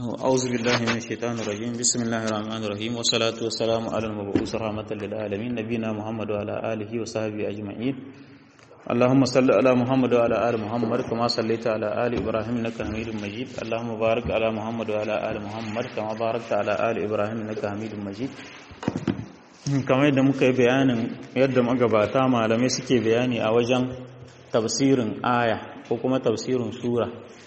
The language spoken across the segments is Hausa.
أعوذ بالله من الشيطان الرجيم بسم الله الرحمن الرحيم والصلاة والسلام على المبعوث رحمة للعالمين نبينا محمد وعلى آله وصحبه أجمعين اللهم صل على محمد وعلى آل محمد كما صليت على آل إبراهيم إنك حميد مجيد اللهم بارك على محمد وعلى آل محمد كما باركت على آل إبراهيم إنك حميد مجيد kamar yadda muka yi bayanin yadda magabata malamai suke bayani a wajen tafsirin aya ko kuma tafsirin sura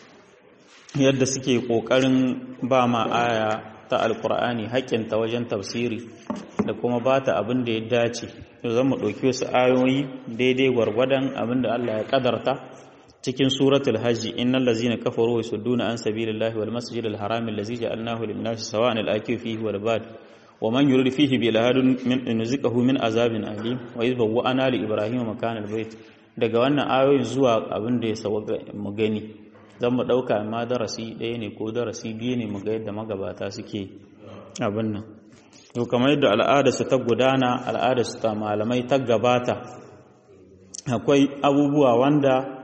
yadda suke ƙoƙarin ba ma aya ta alkur'ani haƙƙinta wajen tafsiri da kuma ba ta abin da ya dace zan mu ɗauki wasu ayoyi daidai gwargwadon abin da Allah ya ƙadarta cikin suratul hajji innal ladzina kafaru wa yasudduna an sabilillahi wal masjidil harami allazi ja'alnahu lin-nasi sawa'an al-akif fihi wal bad wa man yurid fihi bi lahadun min nuzikahu min azabin alim wa idh bawwa'ana li ibrahima makana al-bayt daga wannan ayoyin zuwa abin da ya sawa mu gani zan mu ɗauka ma darasi ɗaya ne ko darasi biyu ne muga yadda magabata suke abin nan to kamar yadda al'adarsu ta gudana al'adarsu ta malamai ta gabata akwai abubuwa wanda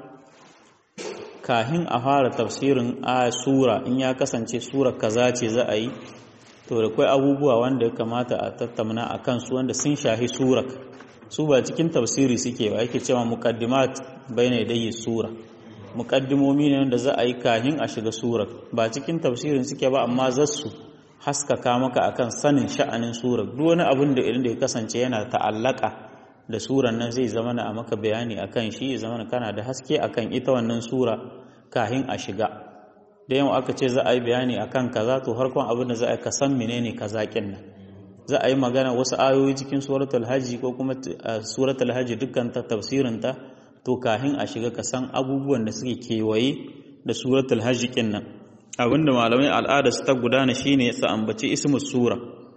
kahin a fara tafsirin a sura in ya kasance sura kaza ce za a yi to da akwai abubuwa wanda ya kamata a tattauna a kansu wanda sun shahi surar su ba cikin tafsiri suke ba yake cewa muqaddimat bayna yadayi sura muƙaddimomi ne wanda za a yi kahin a shiga surar ba cikin tafsirin suke ba amma za su haskaka maka akan sanin sha'anin surar duk wani abin da irin da ya kasance yana ta'allaka da surar nan zai zama na a maka bayani akan shi ya zama kana da haske akan ita wannan sura kahin a shiga da yawa aka ce za a yi bayani akan kaza to harkon abin da za a yi ka san menene kaza kin nan za a yi magana wasu ayoyi cikin suratul hajji ko kuma suratul hajji dukkan ta tafsirin ta to kahin a shiga ka san abubuwan da suke kewaye da suratul hajj nan abinda malamai al'ada su ta gudana shine su ambaci ismus sura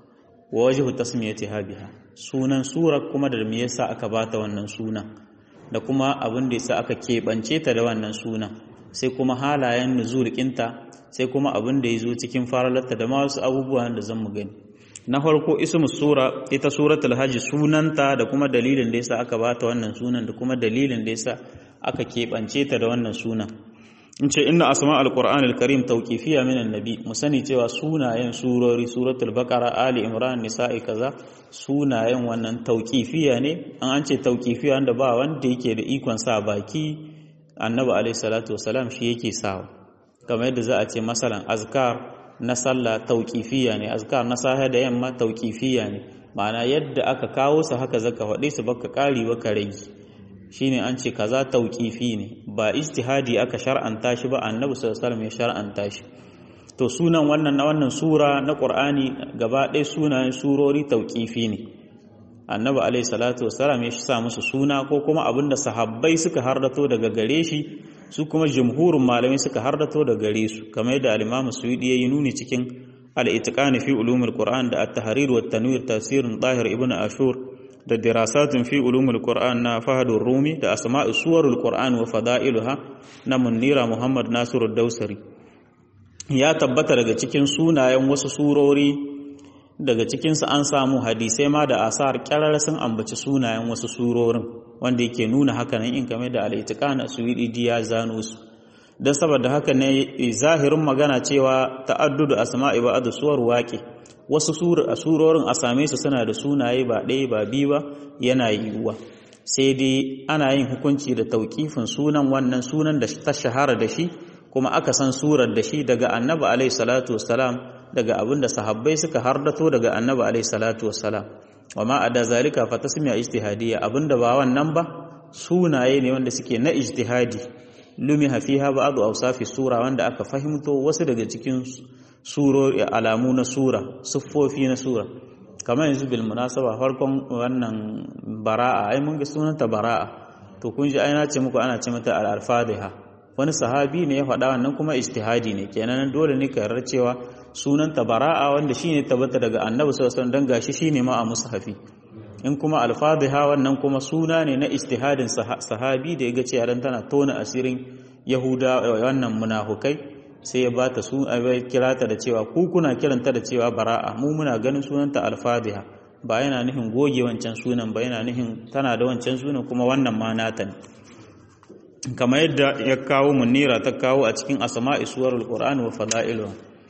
wa wajhu tasmiyatiha biha sunan sura kuma da me yasa aka bata wannan sunan da kuma abin da yasa aka kebance ta da wannan sunan sai kuma halayen nuzul kinta sai kuma abin da yazo cikin faralarta da ma wasu abubuwan da zan mu gani na farko ismu sura ita suratul hajj sunanta da kuma dalilin da yasa aka bata wannan sunan da kuma dalilin da yasa aka keɓance ta da wannan sunan in ce inna asma alqur'anil karim tawqifiyya min annabi mu sani cewa sunayen surori suratul baqara ali imran nisa'i kaza sunayen wannan tawqifiyya ne an an ce tawqifiyya wanda ba wanda yake da ikon sa baki annabi alaihi salatu wasalam shi yake sawa kamar yadda za a ce masalan azkar na sallah tauƙifiya ne azkar na sahe da yamma tauƙifiya ne ma'ana yadda aka kawo su haka zaka faɗe su baka ƙari baka rage shine an ce kaza tauƙifi ne ba ijtihadi aka shar'anta shi ba annabi sallallahu alaihi wasallam ya shar'anta shi to sunan wannan na wannan sura na qur'ani gaba ɗaya sunayen surori tauƙifi ne annabi alaihi salatu wasallam ya sa musu suna ko kuma abinda sahabbai suka hardato daga gare shi su kuma jumhurin malamai suka hardato da gare su kamar yadda al-Imam Suyudi yayi nuni cikin al-Itqan fi ulumul Qur'an da at-Tahrir wa at-Tanwir tafsirin Tahir ibn Ashur da dirasatun fi ulumul Qur'an na Fahadur Rumi da asma'u suwarul Qur'an wa fada'iluha na Munira Muhammad Nasiru Dausari ya tabbata daga cikin sunayen wasu surori daga cikinsu an samu hadisai ma da asar kyarar sun ambaci sunayen wasu surorin wanda yake nuna haka nan in game da al'itikana su yi ya zano su don saboda haka ne zahirin magana cewa ta'addudu asma'i ba da suwar waƙe wasu surorin a same su suna da sunaye ba ɗaya ba biyu ba yana yiwuwa sai dai ana yin hukunci da tauƙifin sunan wannan sunan da ta shahara da shi kuma aka san surar da shi daga annabi alaihi salatu wassalam daga abin da sahabbai suka hardato daga annabi alaihi salatu wassalam wa ma ada zalika fa tasmiya ijtihadiyya abinda ba wannan ba sunaye ne wanda suke na ijtihadi lumi hafiha ba'd awsafi sura wanda aka fahimto wasu daga cikin surori alamu na sura siffofi na sura kamar yanzu bil munasaba farkon wannan bara'a ai mun ga sunanta bara'a to kun ji ai na ce muku ana ce mata al-fadhiha wani sahabi ne ya faɗa wannan kuma ijtihadi ne kenan dole ne ka yarda cewa sunanta bara'a wanda shine tabbata daga annabi sallallahu alaihi wasallam dan gashi shine ma a mushafi in kuma alfadhiha wannan kuma suna ne na ijtihadin sahabi da yaga cewa dan tana tona asirin yahuda wannan munafukai sai ya bata su kira ta da cewa ku kuna kiranta da cewa bara'a mu muna ganin sunanta alfadhiha ba yana nufin goge wancan sunan ba yana nufin tana da wancan sunan kuma wannan ma nata ne kamar yadda ya kawo munira ta kawo a cikin asma'i suwarul qur'ani wa fada'iluha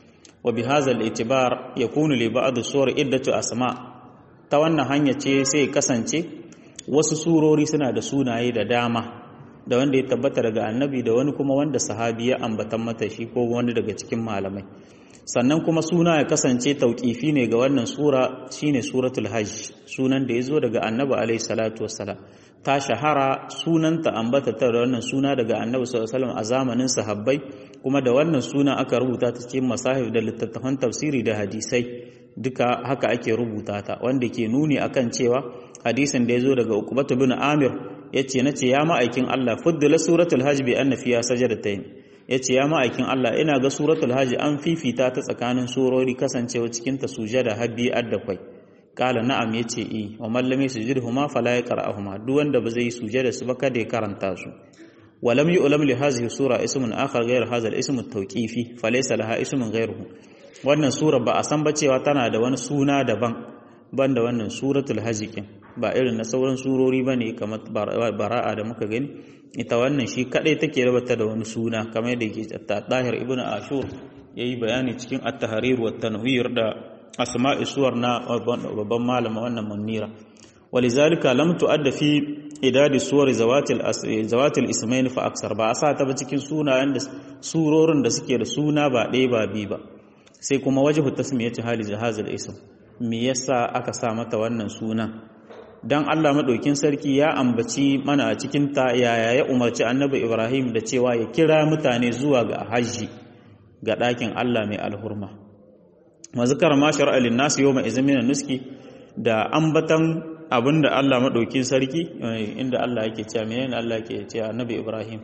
wa bi hadha al-i'tibar yakunu li ba'd suwar iddatu asma ta wannan hanya ce sai kasance wasu surori suna da sunaye da dama da wanda ya tabbata daga annabi da wani kuma wanda sahabi ya ambatan mata shi ko wani daga cikin malamai sannan kuma suna ya kasance tauƙifi ne ga wannan sura shine suratul hajj sunan da ya zo daga annabi alaihi salatu wassalam ta shahara sunanta ambata ta da wannan suna daga annabi sallallahu alaihi wasallam a zamanin sahabbai kuma da wannan suna aka rubuta ta cikin masahif da littattafan tafsiri da hadisai duka haka ake rubuta ta wanda ke nuni akan cewa hadisin da ya zo daga ukbatu bin amir yace nace ya ma'aikin Allah fuddila suratul hajj bi anna fiha sajadatayn yace ya ma'aikin Allah ina ga suratul hajj an fifita ta tsakanin surori kasancewa cikin ta sujada habbi addakwai kala na'am yace i wa man lam yusjidhuma fala yaqra'uhuma duk wanda ba zai sujada su ba kada ya karanta su ولم يؤلم لهذه السورة اسم آخر غير هذا الاسم التوقيفي فليس لها اسم غيره wannan sura ba a san ba cewa tana da wani suna daban ban da wannan suratul hajjikin ba irin na sauran surori ba ne kamar bara'a da muka gani ita wannan shi kadai take rabata da wani suna kamar yadda yake tahir ibn ashur yayi bayani cikin at-tahrir wa tanwir da asma'i suwar na babban malama wannan munira ولذلك لم تؤد في idadi suwar zawatil ismail fa aksar ba a sa ta ba cikin sunayen da surorin da suke da suna ba ɗaya ba biyu ba sai kuma wajhu tasmiyati hali jahazil ism me yasa aka sa mata wannan suna dan Allah madaukin sarki ya ambaci mana a cikin ta yaya ya umarci annabi Ibrahim da cewa ya kira mutane zuwa ga hajji ga ɗakin Allah mai alhurma mazkar ma shar'a lin nas yawma izmin nuski da ambatan abinda Allah maɗaukin sarki inda Allah yake cewa menene Allah yake cewa Annabi Ibrahim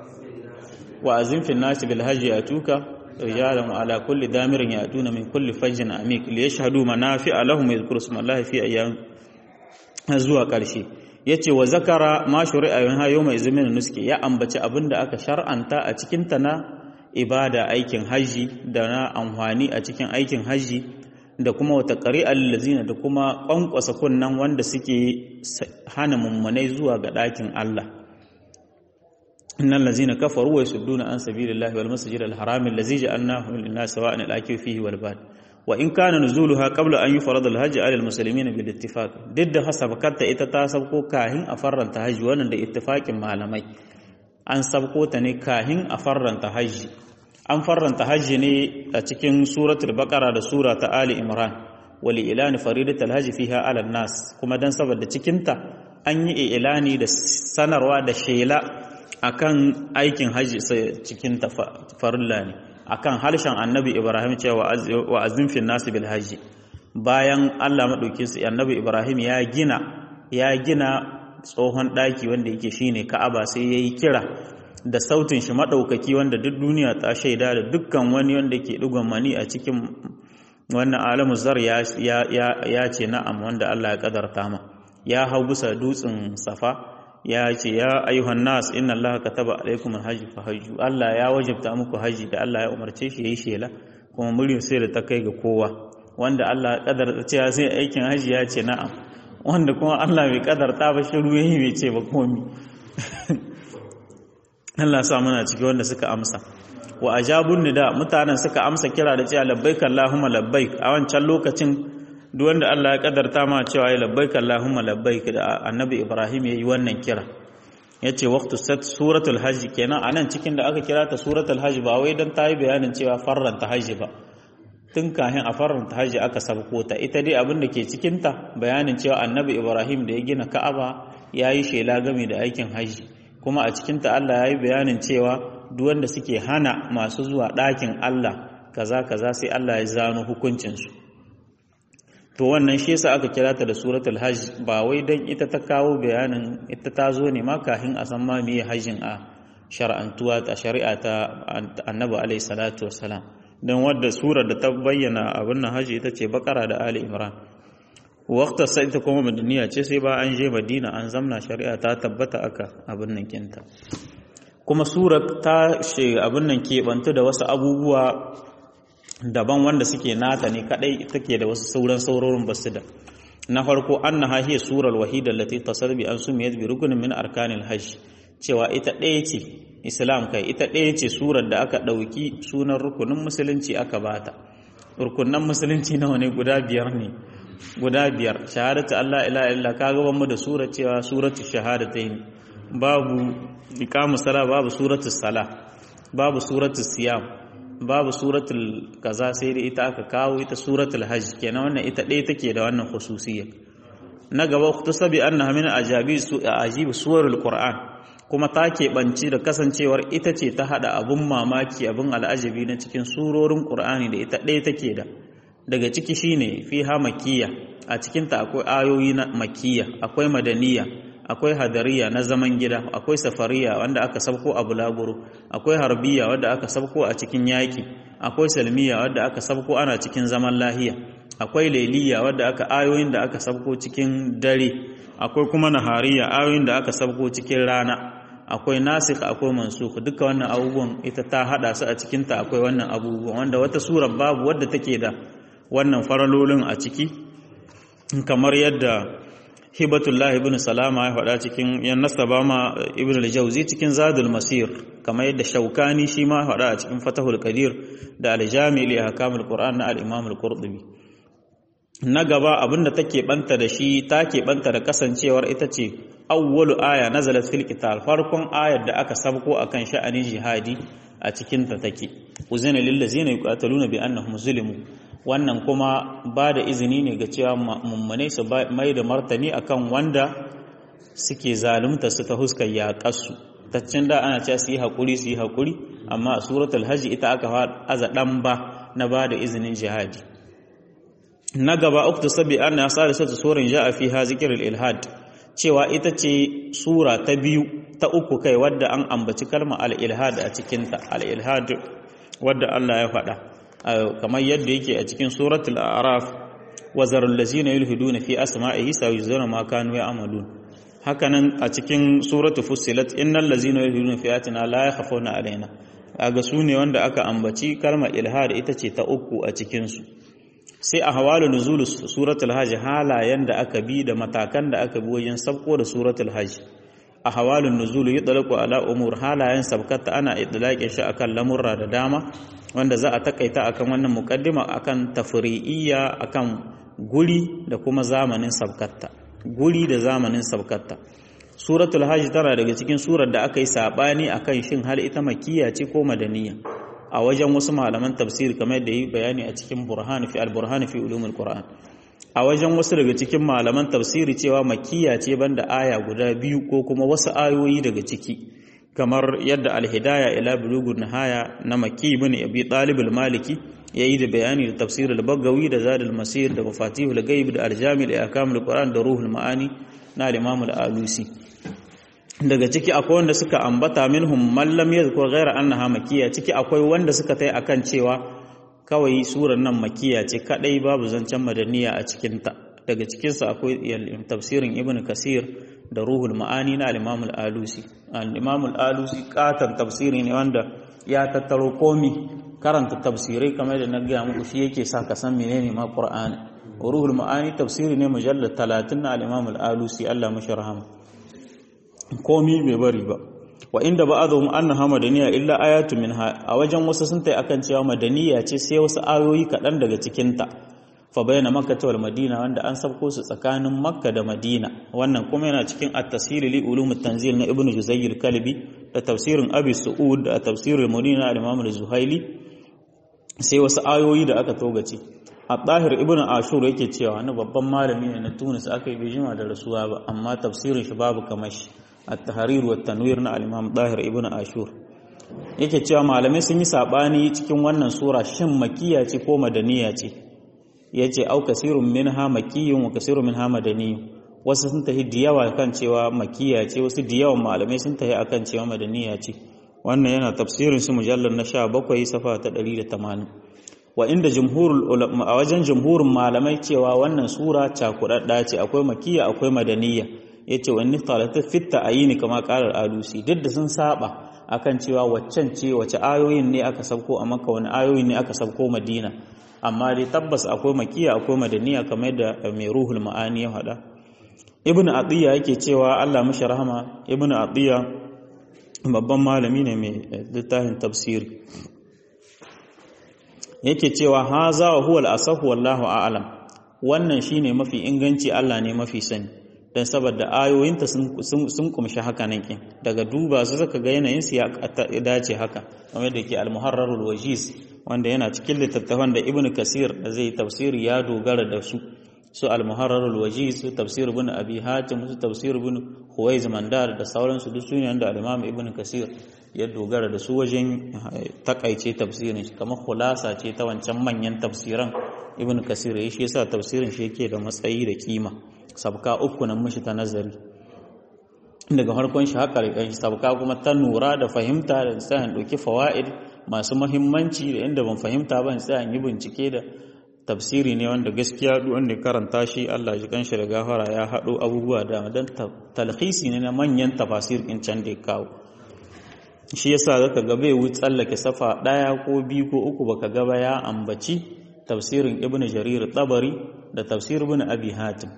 wa azim fil nasi bil hajji atuka rijalan wa ala kulli damirin yatuna min kulli fajjin amik li yashhadu manafi'a lahum yadhkuru smallahi fi ayyam zuwa ƙarshe yace wa zakara ma shuri'a yan hayo mai zumin nuski ya ambaci abinda aka shar'anta a cikin ta na ibada aikin haji da na amfani a cikin aikin haji da kuma wata ƙari'ar lazina da kuma ƙwanƙwasa kunnan wanda suke hana mummunai zuwa ga ɗakin Allah. Innan lazina kafaru wa sudduna an sabilillahi wal masjid al haram allazi ja'alnahu lin nas sawa'an al akif fihi wal bad wa in kana nuzuluha qabla an yufarad al hajj ala al muslimin bil ittifaq duk da hasabakatta ita ta sabko kahin a farranta hajji wannan da ittifaqin malamai an sabko ta ne kahin a farranta hajji an farranta hajji ne a cikin suratul baqara da sura ta ali imran wali ilani faridatul hajji fiha ala nas kuma dan saboda cikin ta an yi ilani da sanarwa da shela akan aikin hajji cikin ta farilla ne akan harshen annabi ibrahim cewa wa azim fil nas bil hajji bayan Allah madaukin su annabi ibrahim ya gina ya gina tsohon daki wanda yake shine ka'aba sai yayi kira da sautin shi maɗaukaki wanda duk duniya ta shaida da dukkan wani wanda ke ɗigon mani a cikin wannan alamu zar ya ce na'am wanda Allah ya ƙadarta ma ya hau bisa dutsen safa ya ce ya ayyuhan nas inna Allah kataba alaikum alhajj fa hajju Allah ya wajabta muku haji da Allah ya umarce shi yayi shela kuma muryar sai da ta kai ga kowa wanda Allah ya ƙadarta cewa sai aikin haji ya ce na'am wanda kuma Allah bai ƙadarta ba shiru yayi bai ce ba komi Allah sa muna ciki wanda suka amsa wa ajabun nida mutanen suka amsa kira da cewa labbaik Allahumma labbaik a wancan lokacin duk wanda Allah ya kadarta ma cewa ya labbaik Allahumma labbaik da Annabi Ibrahim yayi wannan kira yace waqtu sat suratul hajj kenan anan cikin da aka kira ta suratul hajj ba wai dan tayi bayanin cewa farranta hajji ba tun kahin a farranta hajji aka sabko ta ita dai abin da ke cikin ta bayanin cewa Annabi Ibrahim da ya gina Ka'aba yayi shela game da aikin hajji kuma a cikinta Allah ya yi bayanin cewa duk wanda suke hana masu zuwa ɗakin Allah kaza kaza sai Allah ya zano hukuncinsu to wannan shi yasa aka kira ta da suratul hajj ba wai dan ita ta kawo bayanin ita ta zo ne ma kafin a san ma meye hajjin a shar'antuwa ta shari'a ta annabi alaihi salatu wassalam dan wadda surar da ta bayyana abin nan hajji ita ce bakara da ali imran wakta sai ta kuma madaniya ce sai ba an je madina an zamna shari'a ta tabbata aka abin nan kinta kuma surar ta she abin nan keɓantu da wasu abubuwa daban wanda suke nata ne kadai take da wasu sauran saurorin basu da na farko annaha hiya surar wahida allati tasar bi an sumiyat bi rukunin min arkanil hajj cewa ita ɗaya ce islam kai ita ɗaya ce surar da aka ɗauki sunan rukunin musulunci aka bata rukunan musulunci nawa ne guda biyar ne guda biyar shahadatu Allah ila illa ka gaban mu da sura cewa suratu shahadatain babu iqamu sala babu suratu sala babu suratu siyam babu suratul kaza sai da ita aka kawo ita suratul hajj kenan wannan ita ɗaya take da wannan khususiyya na gaba kutusabi annaha min ajabi su ajibi suwarul qur'an kuma ta keɓanci da kasancewar ita ce ta haɗa abin mamaki abin al'ajabi na cikin surorin ƙur'ani da ita ɗaya take da daga ciki shine fi ha makiya a cikinta akwai ayoyi na makiya akwai madaniya akwai hadariya na zaman gida akwai safariya wanda aka sabko a bulaguro akwai harbiya wanda aka sabko a cikin yaƙi akwai salmiya wanda aka sabko ana cikin zaman lahiya akwai lailiya wadda aka ayoyin da aka sabko cikin dare akwai kuma nahariya ayoyin da aka sabko cikin rana akwai nasikh akwai mansukh duka wannan abubuwan ita ta hada su a cikin ta akwai wannan abubuwan wanda wata sura babu wadda take da wannan faralolin a ciki kamar yadda hibatullah ibn salama ya faɗa cikin yan nasaba ma ibn al-jawzi cikin zadul masir kamar yadda shaukani shi ma faɗa a cikin fatahul qadir da al-jami' li ahkamul qur'an na al-imam al-qurtubi na gaba abinda take banta da shi ta banta da kasancewar ita ce awwalu aya nazalat fil qital farkon ayar da aka sabko akan sha'anin jihadi a cikin ta take uzina lil ladzina yuqataluna bi annahum zulimu wannan kuma ba da izini ne ga cewa mummune su mai da martani akan wanda suke zalunta su ta huskar yaƙarsu taccin da ana cewa su yi haƙuri su yi haƙuri amma a suratul hajji ita aka aza ɗan ba na ba da izinin jihadi na gaba uktu sabi an na sa da sata surin ja a fiha zikirar ilhad cewa ita ce sura ta biyu ta uku kai wadda an ambaci kalma al-ilhad a cikinta al-ilhad wadda Allah ya faɗa kamar yadda yake a cikin suratul a'raf wa zarul ladzina yulhiduna fi asma'ihi sayuzuna ma kanu ya'malun hakanan a cikin suratul fussilat innal ladzina yulhiduna fi ayatina la yakhafuna alaina kaga su ne wanda aka ambaci kalmar ilhad ita ce ta uku a cikin su sai a hawalu nuzul suratul hajj halayen da aka bi da matakan da aka bi wajen sabko da suratul hajj a hawalun nuzul yutlaqu ala umur halayen sabkata ana idlaqin shi akan lamurra da dama wanda za a takaita akan wannan mukaddima akan tafri'iyya akan guri da kuma zamanin sabkatta guri da zamanin sabkatta suratul hajj tana daga cikin surar da aka yi sabani akan shin hal ita makkiya ce ko madaniya a wajen wasu malaman tafsir kamar da yi bayani a cikin burhan fi al-burhan fi ulumul qur'an a wajen wasu daga cikin malaman tafsiri cewa makkiya ce banda aya guda biyu ko kuma wasu ayoyi daga ciki kamar yadda alhidaya ila bulugun nihaya na maki ibn abi talib al-maliki yayi da bayani da tafsir al-bagawi da zad al-masir da mafatihul ghaib da al-jami' da ahkamul qur'an da ruhul ma'ani na al-imam al-alusi daga ciki akwai wanda suka ambata minhum man lam yadhkur ghayra annaha makkiya ciki akwai wanda suka tai akan cewa kawai surar nan makkiya ce kadai babu zancen madaniya a cikin ta daga cikin su akwai tafsirin ibn kasir da ruhul ma'ani na al-imam al-alusi al-imam al-alusi katan tafsiri ne wanda ya tattaro komi karanta tafsirai kamar da na gaya muku shi yake sa ka san menene ma qur'ani ruhul ma'ani tafsiri ne mujallad 30 na al-imam al-alusi Allah mashi rahama komi bai bari ba wa inda ba'dhum annaha madaniya illa ayatu minha a wajen wasu sun tai akan cewa madaniya ce sai wasu ayoyi kaɗan daga cikin ta fa bayyana makka wal madina wanda an sabko su tsakanin makka da madina wannan kuma yana cikin at-tashil li ulum at-tanzil na ibnu juzayr kalbi da tafsirin abi su'ud da tafsirul munina al-imam az-zuhaili sai wasu ayoyi da aka togace at-tahir ibnu ashur yake cewa wani babban malami ne na tunis aka yi bijima da rasuwa ba amma tafsirin shi babu kamar shi at-tahrir wa tanwir na al-imam tahir ibnu ashur yake cewa malamai sun yi sabani cikin wannan sura shin makiya ce ko madaniya ce ya ce au kasirun min ha makiyun wa kasirun min ha madaniyun wasu sun tafi da yawa kan cewa makiya ce wasu da yawan malamai sun tafi akan cewa madaniya ce wannan yana tafsirin su mujallar na 17 safa ta 180 wa inda jumhurul ulama a wajen jumhurin malamai cewa wannan sura cakudadda ce akwai makiya akwai madaniya yace wani talata fitta ayini kama qalar alusi duk da sun saba akan cewa waccan ce wace ayoyin ne aka sabko a makka wani ayoyin ne aka sabko madina amma dai tabbas akwai makiya akwai madaniya kamar da mai ruhul ma'ani ya faɗa ibn atiya yake cewa Allah mashi rahama ibn atiya babban malami ne mai littafin tafsiri yake cewa haza wa huwa al-asahu wallahu a'lam wannan shine mafi inganci Allah ne mafi sani dan saboda ayoyinta sun kumshi haka nan kin daga duba su zaka ga yanayin su ya dace haka kamar da ke al-muharrarul wajiz wanda yana cikin littattafan da ibnu kasir da zai tafsiri ya dogara da su su al-muharrarul wajiz su tafsir ibn abi hatim su tafsir ibn huwaiz mandar da sauransu duk sunan da al-imam ibn kasir ya dogara da su wajen takaice tafsirin shi kamar khulasa ce ta wancan manyan tafsiran ibn kasir ya shi yasa tafsirin shi yake da matsayi da kima sabka uku nan mishi ta nazari daga farkon shi haka rikan shi sabka kuma ta nura da fahimta da tsayan ɗauki fawaid masu mahimmanci da inda ban fahimta ban tsayan yi bincike da tafsiri ne wanda gaskiya duk wanda karanta shi Allah ji kanshi da gafara ya haɗo abubuwa da dan talhisi ne na manyan tafasir in can da ya kawo shi yasa zaka ga bai wuce tsallake safa ɗaya ko biyu ko uku baka gaba ya ambaci tafsirin ibnu jarir tabari da tafsir ibnu abi hatim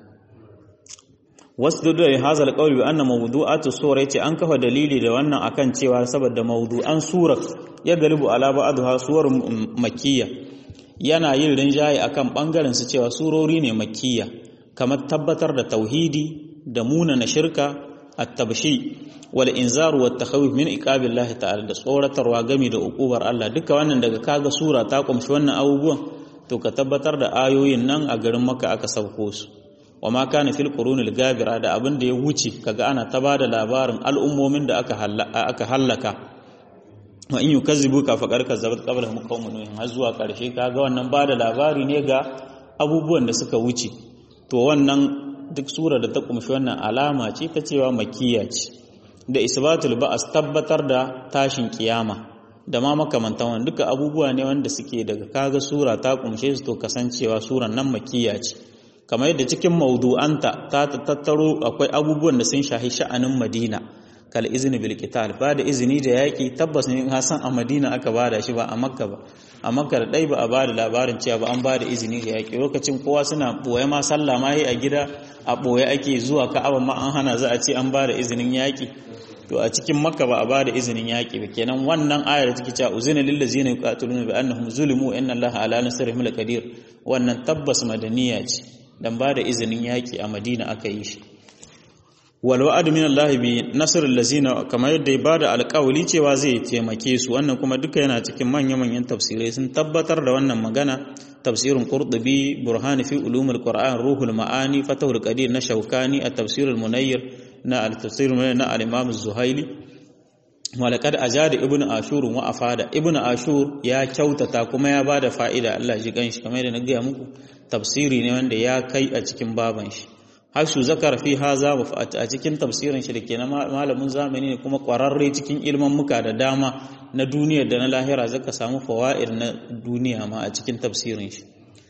wasu da hazal qawli bi anna mawdu'atu sura yace an kafa dalili da wannan akan cewa saboda mawdu'an sura ya galibu ala ba'dha suwar makkiyya yana yin rinjaye akan bangaren su cewa surori ne makkiya kamar tabbatar da tauhidi da muna na shirka at-tabshi wal inzar wat takhawif min iqabillahi ta'ala da tsoratarwa gami da ukubar Allah duka wannan daga kaga sura ta kumshi wannan abubuwan to ka tabbatar da ayoyin nan a garin Makka aka sauko su wa ma kana fil qurunil gabira da abin da ya wuce kaga ana ta bada labarin al'ummomin da aka aka hallaka wa in yukazzibuka faqad kazzabat qablahum qaumun nuh har zuwa karshe kaga wannan bada labari ne ga abubuwan da suka wuce to wannan duk sura da ta kumshi wannan alama ce ta cewa makkiya ce da isbatul ba'as tabbatar da tashin kiyama da ma makamantan wannan duka abubuwa ne wanda suke daga kaga sura ta kumshe su to kasancewa suran nan makkiya ce kamar yadda cikin maudu'anta ta tattaro akwai abubuwan da sun shahi sha'anin Madina kal izini bil qital ba da izini da yaki tabbas ne hasan a Madina aka bada shi ba a Makka ba a Makka da dai ba a bada labarin cewa ba an bada izini da yaki lokacin kowa suna boye ma sallah ma yi a gida a boye ake zuwa Ka'aba ma an hana za a ce an bada izinin yaki to a cikin Makka ba a bada izinin yaki ba kenan wannan ayar da take cewa uzina lil ladzina yuqatiluna bi annahum zulimu inna Allaha ala nasrihim laqadir wannan tabbas madaniya ce dan ba da izinin yaƙi a madina aka yi shi walwa'adu min Allah bi nasr allazina kamar yadda ya bada alƙawali cewa zai taimake su wannan kuma duka yana cikin manya-manyan tafsirai sun tabbatar da wannan magana tafsirin qurtubi burhan fi ulumul qur'an ruhul ma'ani fatahul qadir na shaukani a tafsirul munayyir na al-tafsir na al-imam az-zuhaili walaqad ajada ibnu ashur wa afada ibnu ashur ya kyautata kuma ya bada fa'ida Allah ji ganshi kamar yadda na ga muku tafsiri ne wanda ya kai a cikin baban shi hashu zakar fi haza wa a cikin tafsirin shi dake na malamin zamani ne kuma kwararre cikin ilman muka da dama na duniya da na lahira zaka samu fawaid na duniya ma a cikin tafsirin shi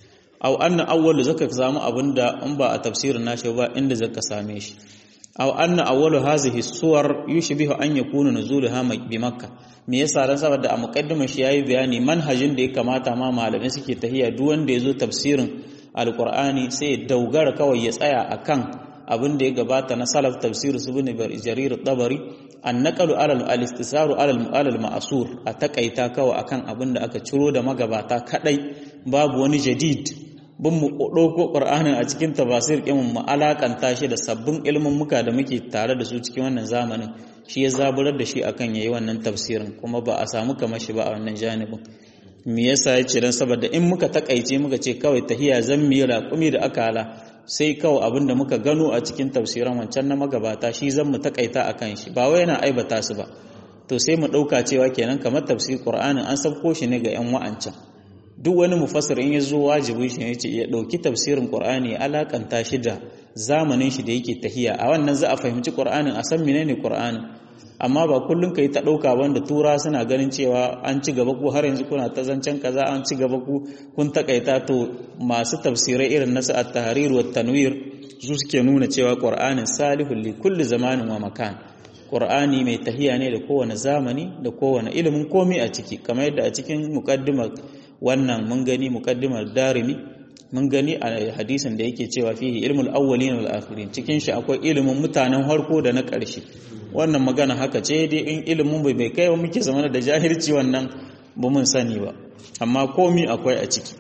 aw anna awwal zaka samu abinda in ba a tafsirin nashi ba inda zaka same shi aw anna awwalu hazihi suwar yushbihu an yakuna nuzulaha bi makkah me yasa dan saboda a muqaddimar shi yayi bayani manhajin da ya kamata ma malamai suke tahiya duk wanda yazo tafsirin alqur'ani sai ya daugara kawai ya tsaya akan abin da ya gabata na salaf tafsir su bin jarir tabari an naqalu ala al-istisaru ala al-ma'sur a takaita kawai akan abin da aka ciro da magabata kadai babu wani jadid bin mu ɗauko ƙur'anin a cikin tafasir ƙin mu alakanta shi da sabbin ilimin muka da muke tare da su cikin wannan zamanin shi ya zaburar da shi akan yayi wannan tafsirin kuma ba a samu kamar shi ba a wannan janibin me yasa yace dan saboda in muka takaice muka ce kawai tahiya zan mi raƙumi da akala sai kawai abin da muka gano a cikin tafsiran wancan na magabata shi zan mu takaita akan shi ba wai yana aibata su ba to sai mu ɗauka cewa kenan kamar tafsir ƙur'anin an sabko shi ne ga 'yan wa'ancan duk wani mufassir in ya zo wajibi shi ne ya ɗauki tafsirin ƙur'ani ya alakanta shi da zamanin shi da yake tahiya a wannan za a fahimci ƙur'anin a san menene ƙur'anin amma ba kullum ka yi ta ɗauka wanda tura suna ganin cewa an ci gaba ku har yanzu kuna ta zancen kaza an ci gaba ku kun takaita to masu tafsirai irin nasu at-tahrir wa tanwir su suke nuna cewa ƙur'anin salihul li kulli zamanin wa makan ƙur'ani mai tahiya ne da kowane zamani da kowane ilimin komai a ciki kamar yadda a cikin muqaddimar wannan mun gani muqaddimar darimi mun gani a hadisin da yake cewa fihi ilmul awwalin wal akhirin cikin shi akwai ilimin mutanen harko da na ƙarshe wannan magana haka ce dai in ilimin bai bai kai muke zamana da jahilci wannan ba mun sani ba amma komi akwai a ciki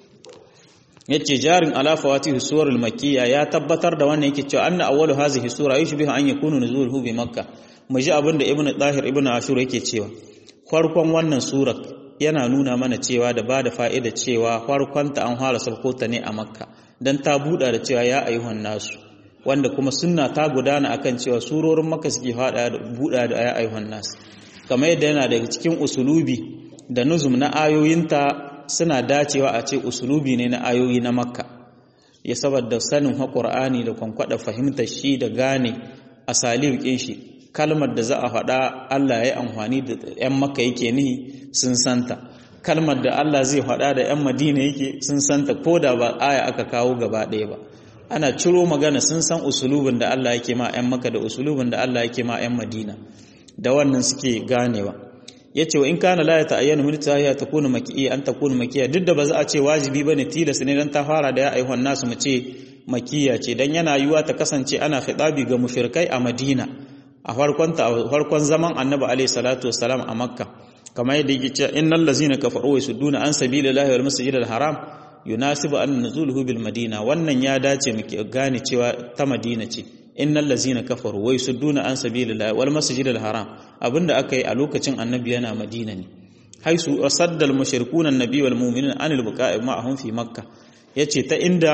yace jarin ala fawatihi suwarul makkiya ya tabbatar da wannan yake cewa anna awwalu hazihi sura yushbihu an yakunu nuzuluhu bi makka mu ji abin da ibnu tahir ibnu ashur yake cewa farkon wannan sura yana nuna mana cewa da ba da fa'ida cewa farkon ta an fara sauko ta ne a makka dan ta buɗa da cewa ya ayyuhan nasu wanda kuma sunna ta gudana akan cewa surorin makka suke fada da buɗa da ya ayyuhan nasu kamar yadda yana daga cikin usulubi da nuzum na ayoyinta suna dacewa a ce usulubi ne na ayoyi na makka ya saboda sanin haƙur'ani da kwankwada fahimtar shi da gane a salibikin shi kalmar da za a faɗa Allah ya yi amfani da 'yan makka yake nihi sun santa kalmar da Allah zai faɗa da 'yan madina yake sun santa ko da ba aya aka kawo gaba ɗaya ba ana ciro magana sun san usulubin da Allah yake ma 'yan makka da usulubin da Allah yake ma 'yan madina da wannan suke ganewa yace wa in kana la ta'ayyanu min tahiyya takunu makiyya an takunu makiyya duk da ba za a ce wajibi bane tilas ne dan ta fara da ya ayyuhan nasu mu ce makiyya ce dan yana yiwa ta kasance ana khitabi ga mushrikai a Madina a farkon ta farkon zaman Annabi alaihi salatu wassalam a Makka kamar yadda yake cewa innal ladzina kafaru wa yasudduna an sabilillahi wal masjidil haram yunasibu an nuzuluhu bil madina wannan ya dace mu gane cewa ta Madina ce innal ladzina kafaru wa yasudduna an sabilillahi wal masjidil haram abinda aka yi a lokacin annabi yana madina ne haisu saddal mushrikuna annabi wal mu'minina anil buqa'i ma'ahum fi makka yace ta inda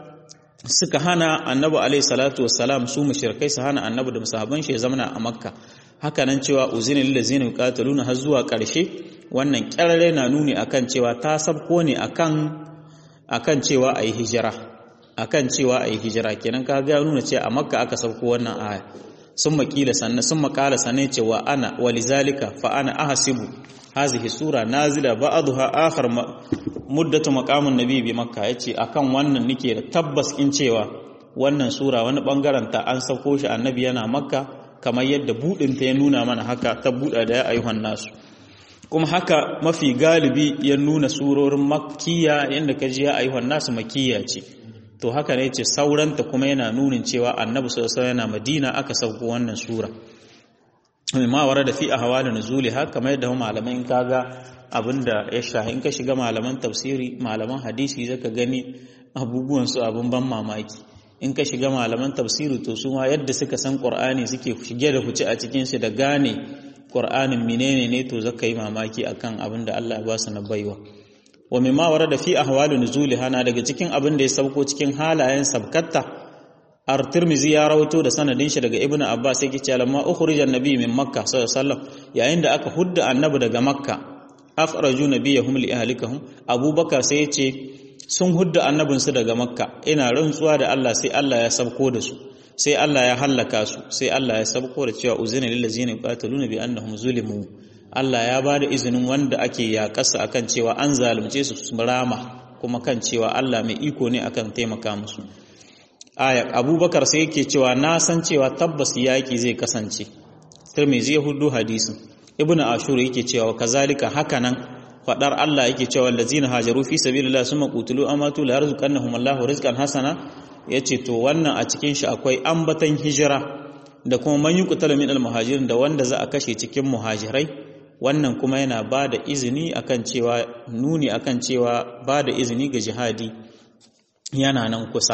suka hana annabi alayhi salatu wassalam su mushrikai su hana annabi da musahaban shi zamana a makka haka nan cewa uzina lil ladzina yuqataluna har zuwa karshe wannan kyarare na nuni akan cewa ta sabko ne akan akan cewa ayi hijira akan cewa ayi hijira kenan ka ga nuna cewa a makka aka sauko wannan aya sun makila sannan sun makala sannan cewa ana walizalika fa ana ahasibu hazihi sura nazila ba'dha akhar muddatu maqamun nabi bi makka yace akan wannan nake da tabbas in cewa wannan sura wani bangaren ta an sauko shi annabi yana makka kamar yadda budin ta ya nuna mana haka ta buda da ya ayyuhan nasu kuma haka mafi galibi ya nuna surorin makkiya yanda kaji ya ayyuhan nasu makkiya ce to haka ne ce sauranta kuma yana nunin cewa annabi sallallahu yana madina aka sauko wannan sura ma wara da fi ahwal nuzuli haka kamar yadda malamai in kaga abinda ya shahi in ka shiga malaman tafsiri malaman hadisi zaka gani abubuwan su abun ban mamaki in ka shiga malaman tafsiri to su ma yadda suka san qur'ani suke shige da fice a cikin shi da gane qur'anin menene ne to zaka yi mamaki akan abin da Allah ya ba su na baiwa wa mimma warada fi ahwali nuzuli hana daga cikin abin da ya sauko cikin halayen sabkatta ar-tirmizi ya rawato da sanadin shi daga ibnu abbas yake cewa lamma ukhrija an-nabi min makka sallallahu alaihi wasallam yayin da aka hudda annabi daga makka akhraju nabiyahum li ahlikahum abubakar sai yace sun hudda annabin su daga makka ina rantsuwa da Allah sai Allah ya sabko da su sai Allah ya hallaka su sai Allah ya sabko da cewa uzina lil ladzina yuqataluna bi annahum zulimu Allah ya ba da izinin wanda ake yaƙasa akan cewa an zalunce su su rama kuma kan cewa Allah mai iko ne akan taimaka musu aya abubakar sai yake cewa na san cewa tabbas yaƙi zai kasance tirmizi ya hudu hadisin ibnu ashur yake cewa kazalika hakanan fadar Allah yake cewa allazina hajaru fi sabilillah summa qutilu amatu la yarzuqannahum Allahu rizqan hasana yace to wannan a cikin shi akwai ambatan hijira da kuma man yuqtalu min al-muhajirin da wanda za a kashe cikin muhajirai wannan kuma yana ba da izini akan cewa nuni akan cewa ba da izini ga jihadi yana nan kusa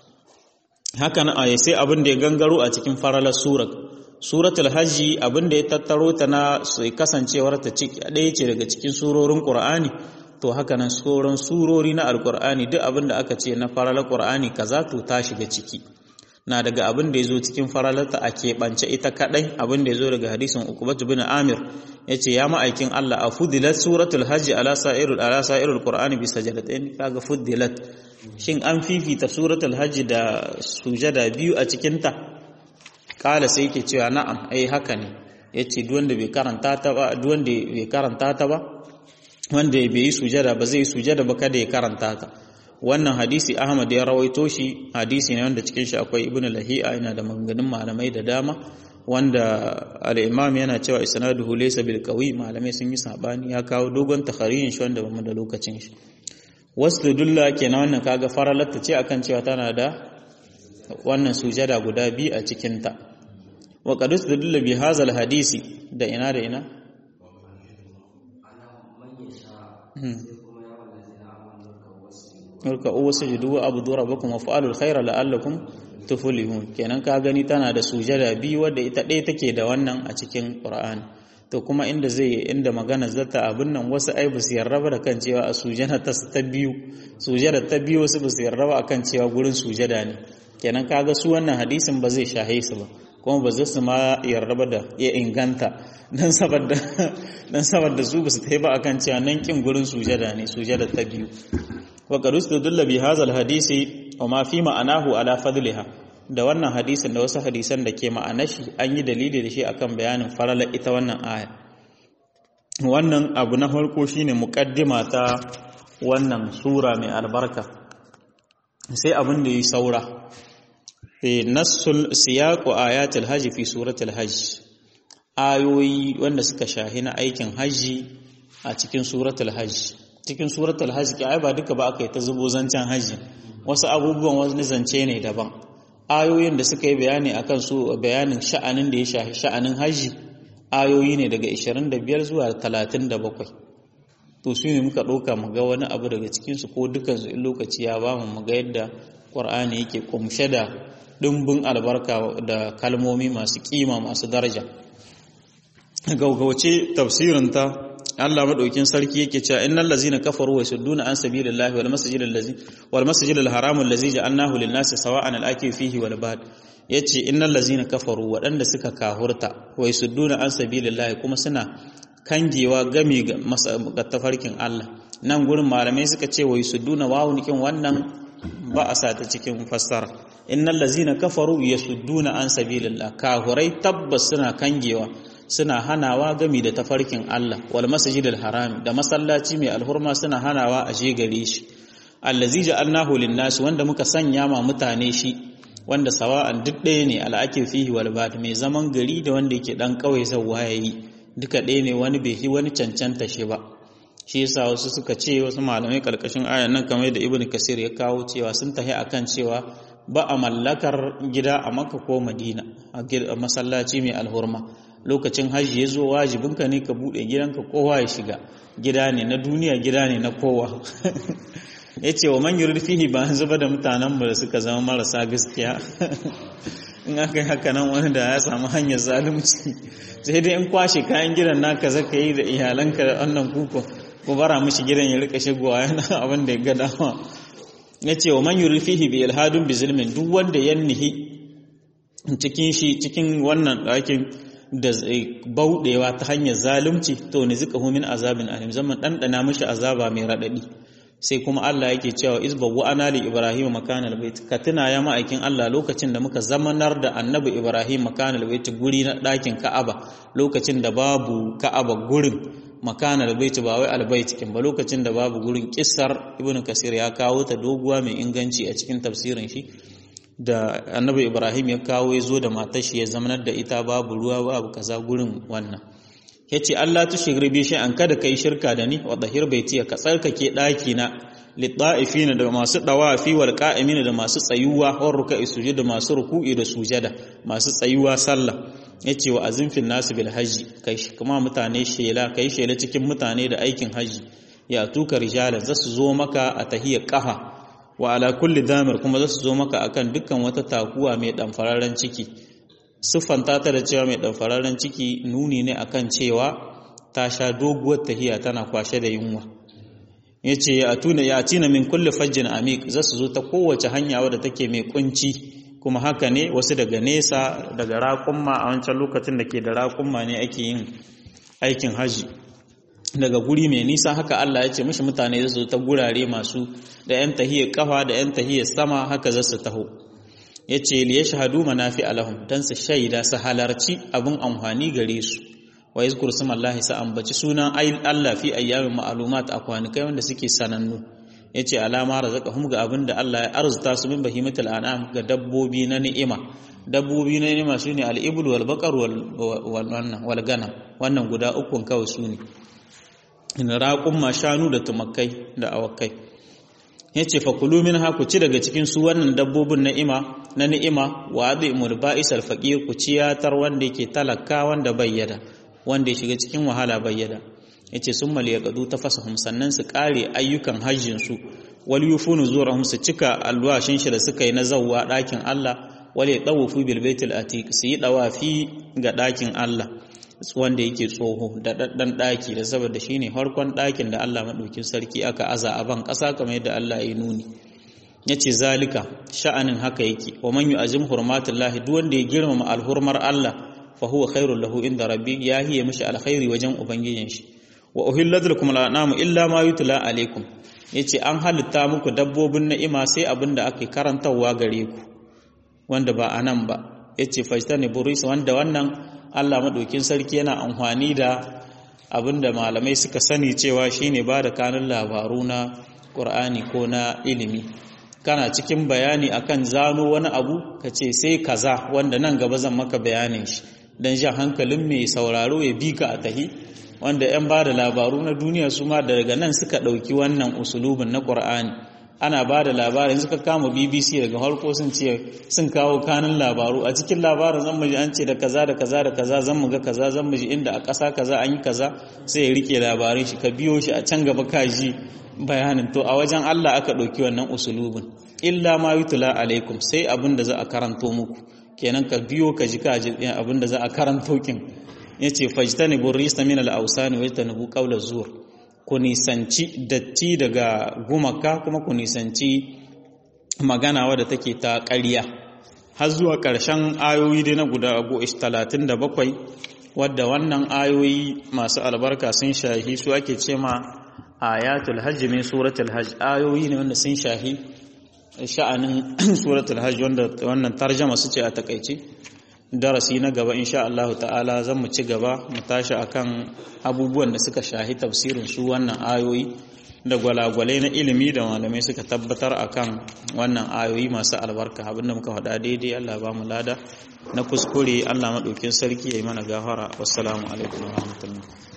hakan a sai abin da ya gangaro a cikin faralar surat suratul hajji abin da ya tattaro ta na kasancewar ta ɗaya ce daga cikin surorin qur'ani to haka nan sauran surori na alqur'ani duk abin da aka ce na faralar qur'ani kaza to ta shiga ciki na daga abin da ya zo cikin faralarta a keɓance ita kaɗai abin da ya zo daga hadisin ukubatu bin amir ya ce ya ma'aikin Allah a fudilat suratul hajji ala sa'irul ala sa'irul qur'ani bi sajadatain kaga fudilat shin an fifita suratul hajji da sujada biyu a cikin ta kala sai yake cewa na'am ai haka ne yace duk wanda bai karanta ta ba duk wanda bai karanta ta ba wanda bai yi sujada ba zai sujada ba kada ya karanta ta wannan hadisi Ahmad ya rawaito shi hadisi ne wanda cikin shi akwai Ibn Lahi'a yana da maganganun malamai da dama wanda al-Imam yana cewa isnaduhu laysa bil qawi malamai sun yi sabani ya kawo dogon takharirin shi wanda bamu da lokacin shi wasdudulla kenan wannan kaga faralatta ce akan cewa tana da wannan sujada guda biyu a cikin ta wa qad usdudulla bi hadha hadisi da ina da ina Urka uwa sujudu wa abu dora bakum wa fa'alul khaira la'allakum tuflihun kenan ka gani tana da sujada biyu wadda ita ɗaya take da wannan a cikin Qur'ani to kuma inda zai inda magana zata abin nan wasu ai ba su yarda ba da kan cewa a sujada ta ta biyu sujada ta biyu wasu ba su yarda ba akan cewa gurin sujada ne kenan kaga su wannan hadisin ba zai shahe su ba kuma ba zai su ma yarda ba da ya inganta dan saboda dan saboda su ba su tafi ba akan cewa nan kin gurin sujada ne sujada ta biyu wa qad ustadalla bi hadha hadisi wa ma fi ma'anahu ala fadliha da wannan hadisin da wasu hadisan da ke ma'anar shi an yi dalili da shi akan bayanin farala ita wannan aya wannan abu na farko shine muqaddima ta wannan sura mai albarka sai abin da yi saura fi nassul siyaqu ayatul hajj fi suratul hajj ayoyi wanda suka shahi na aikin haji a cikin suratul hajj cikin suratul hajj ki ai ba duka ba aka yi ta zubo zancen haji wasu abubuwan wani zance ne daban ayoyin da suka yi bayani akan su bayanin sha'anin da ya shahi sha'anin haji ayoyi ne daga 25 zuwa 37 to su ne muka ɗauka mu ga wani abu daga cikinsu ko dukansu in lokaci ya ba mu ga yadda ƙwar'ani yake kumshe da ɗimbin albarka da kalmomi masu ƙima masu daraja gaugauce tafsirinta Allah madaukin sarki yake cewa innal ladzina kafaru wa yasudduna an sabilillahi wal masjidil ladzi wal masjidil haram allazi ja'alnahu lin-nasi sawa'an al-akif fihi wal bad yace innal ladzina kafaru waɗanda suka kahurta wa yasudduna an sabilillahi kuma suna kangewa gami ga tafarkin Allah nan gurin malamai suka ce wa yasudduna wawun kin wannan ba a sa ta cikin fassara innal ladzina kafaru yasudduna an sabilillah kahurai tabbas suna kangewa suna hanawa gami da tafarkin Allah wal masjidil haram da masallaci mai alhurma suna hanawa a je gare shi allazi ja'alnahu lin-nas wanda muka sanya ma mutane shi wanda sawa'an duk ɗaya ne al'ake fihi wal bad mai zaman gari da wanda yake dan kawai zawwa yayi duka ɗaya ne wani bai yi wani cancanta shi ba shi yasa wasu suka ce wasu malamai karkashin ayan nan kamar da ibnu kasir ya kawo cewa sun tahi akan cewa ba a mallakar gida a makka ko madina a masallaci mai alhurma lokacin hajji ya zo wajibinka ne ka buɗe gidanka kowa ya shiga gida ne na duniya gida ne na kowa ya ce wa man fihi ba zuba da mutanen da suka zama marasa gaskiya in aka yi haka nan wani da ya samu hanyar zalunci sai dai in kwashe kayan gidan naka zaka yi da iyalanka da wannan kuko ko bara mishi gidan ya rika shigowa yana abin da ya ga dama ya ce wa man fihi bi ilhadun bi zulmin duk wanda ya nihi cikin shi cikin wannan ɗakin da bauɗewa ta hanyar zalunci to ne zika min azabin alim zaman ɗanɗana mishi azaba mai raɗaɗi sai kuma Allah yake cewa izbabu ana li ibrahim makanal bait ka tuna ya ma'aikin Allah lokacin da muka zamanar da annabi ibrahim makanal bait guri na ɗakin ka'aba lokacin da babu ka'aba gurin makanal bait ba wai albayt kin ba lokacin da babu gurin kissar ibnu kasir ya kawo ta doguwa mai inganci a cikin tafsirin shi da annabi ibrahim ya kawo ya zo da matar shi ya zamanar da ita babu ruwa babu kaza gurin wannan ya ce allah tu shigri bi an kada ka yi shirka da ni wa dahir baitiya ka tsarkake ɗaki na litta'ifina da masu ɗawafi wal qa'imina da masu tsayuwa war ruka'i sujud da masu ruku'i da sujada masu tsayuwa sallah yace wa azimfin nasu bil hajji kai kuma mutane shela kai shela cikin mutane da aikin haji ya tuka rijalan zasu zo maka a tahiyar kafa wa ala kulli damir kuma za su zo maka akan dukkan wata takuwa mai ɗanfararren ciki siffanta ta da cewa mai ɗanfararren ciki nuni ne akan cewa ta sha doguwar tahiya tana kwashe da yunwa ya ce ya tuna ya tina min kulli fajjin amik za su zo ta kowace hanya wadda take mai kunci kuma haka ne wasu daga nesa daga raƙumma a wancan lokacin da ke da raƙumma ne ake yin aikin haji daga guri mai nisa haka Allah ya ce mishi mutane su ta gurare masu da yan tahiyar kafa da yan tahiyar sama haka za su taho ya ce liya shahadu manafi alahum don su shaida su halarci abin amfani gare su wa yi zukuru sumallahi sa ambaci sunan Allah fi ayyamin ma'alumat a kwanakai wanda suke sanannu ya ce alama razaka hum ga abin da Allah ya arzuta su min bahimatul an'am ga dabbobi na ni'ima dabbobi na ni'ima shine al-ibl wal baqar wal ganam wannan guda ukun kawai su ne raƙumma shanu da tumakai da awakai ya ce fakulu min ha ku ci daga cikin su wannan dabbobin na'ima na ni'ima wa adi mulba'is alfaqir ku ciyatar wanda yake talaka wanda bayyada wanda ya shiga cikin wahala bayyada yace summa liyaqadu tafasahum sannan su kare ayyukan hajjin su wal yufunu zurahum su cika alwashin shi da suka yi na zawwa dakin Allah wal yatawafu bil baitil atiq su yi dawafi ga dakin Allah wanda yake tsoho da daddan daki da saboda shine farkon dakin da Allah madaukin sarki aka aza a ban kasa kamar yadda Allah ya nuni yace zalika sha'anin haka yake wa man yu'azim hurmatullahi duk wanda ya girmama alhurmar Allah fa huwa khairul lahu inda rabbi ya hiye mishi alkhairi wajen ubangijin shi wa uhillat lakum al'anamu illa ma yutla alaikum yace an halitta muku dabbobin ni'ima sai abinda ake karantawa gare ku wanda ba anan ba yace fajtani buris wanda wannan Allah madaukin sarki yana amfani da abinda malamai suka sani cewa shine ba da kanun labaru na Qur'ani ko na ilimi kana cikin bayani akan zano wani abu kace sai kaza wanda nan gaba zan maka bayanin shi dan jan hankalin mai sauraro ya bi ka a tahi wanda 'yan ba da labaru na duniya su ma daga nan suka ɗauki wannan usulubin na ƙur'ani ana ba da labarin suka kama bbc daga harko sun ce sun kawo kanun labaru a cikin labarin zan muji an ce da kaza da kaza da kaza zan muga kaza zan muji inda a ƙasa kaza an yi kaza sai ya rike labarin shi ka biyo shi a can gaba ka ji bayanin to a wajen allah aka ɗauki wannan usulubin illa ma yutula alaikum sai abin da za a karanto muku kenan ka biyo ka ji ka ji abin da za a karanto kin ya ce fajtani burrista min al'ausani wai tanubu ƙaular zuwa ku nisanci datti daga gumaka kuma ku nisanci magana wadda take ta ƙarya har zuwa ƙarshen ayoyi dai na guda talatin da bakwai wadda wannan ayoyi masu albarka sun shahi su ake ce ma ayatul hajji min suratul hajj ayoyi ne wanda sun shahi sha'anin suratul hajj wanda wannan tarjama su ce a takaice darasi na gaba insha Allah ta'ala zan mu ci gaba mu tashi akan abubuwan da suka shahi tafsirin su wannan ayoyi da gwalagwalai na ilimi da malamai suka tabbatar akan wannan ayoyi masu albarka abinda muka faɗa daidai Allah ba mu lada na kuskure Allah maɗaukin sarki ya yi mana gafara wassalamu alaikum wa rahmatullahi